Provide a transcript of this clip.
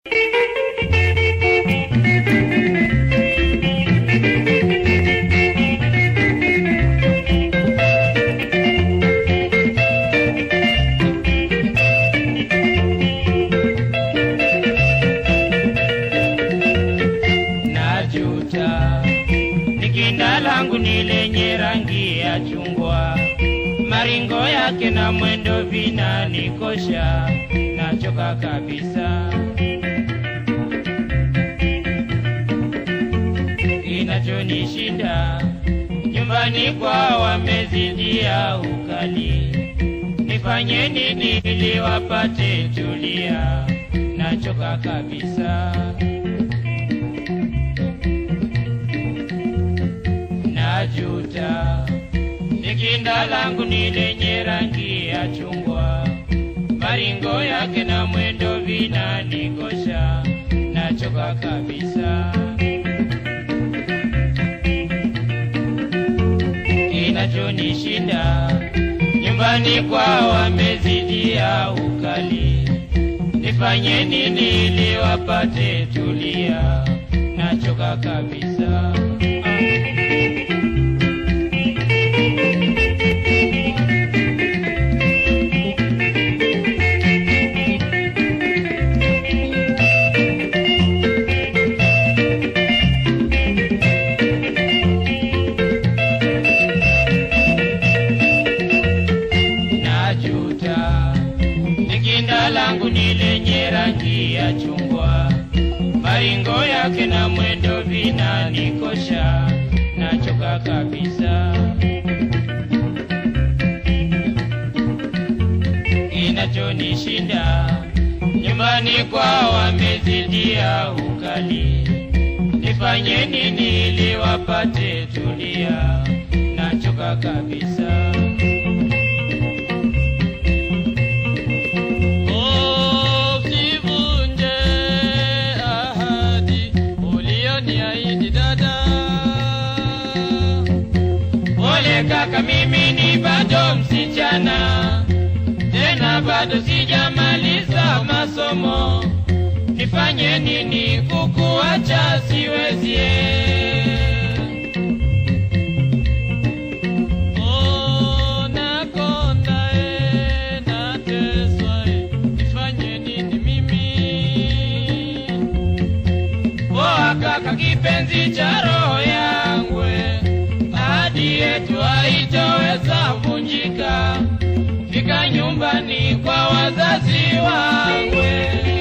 najuta nikinda langu ni lenye rangi ya chungwa maringo yake na mwendo vinanikosha nachoka kabisa kinachonishinda nyumbani kwa wamezidia ukali nifanye nini ili wapate tulia nachoka kabisa najuta nikinda langu ni lenye rangi ya chungwa maringo yake na mwendo vinanikosha nachoka kabisa kinachonishinda nyumbani kwa wamezidia ukali nifanye nini ili wapate tulia nachoka kabisa najuta nikinda langu ni lenye rangi ya chungwa maringo yake na mwendo vinanikosha nachoka kabisa kinachonishinda nyumbani kwa wamezidia ukali nifanye nini ili wapate tulia nachoka kabisa Usivunje ahadi ulioniahidi dada. Pole kaka, mimi ni bado msichana, tena bado sijamaliza masomo. Nifanye nini kukuacha siwezi. Oh, nakonda eh, nateswa eh, nifanye nini mimi? Poa kaka, kipenzi cha roho yangu, ahadi yetu haitoweza vunjika. Fika nyumbani kwa wazazi wangu.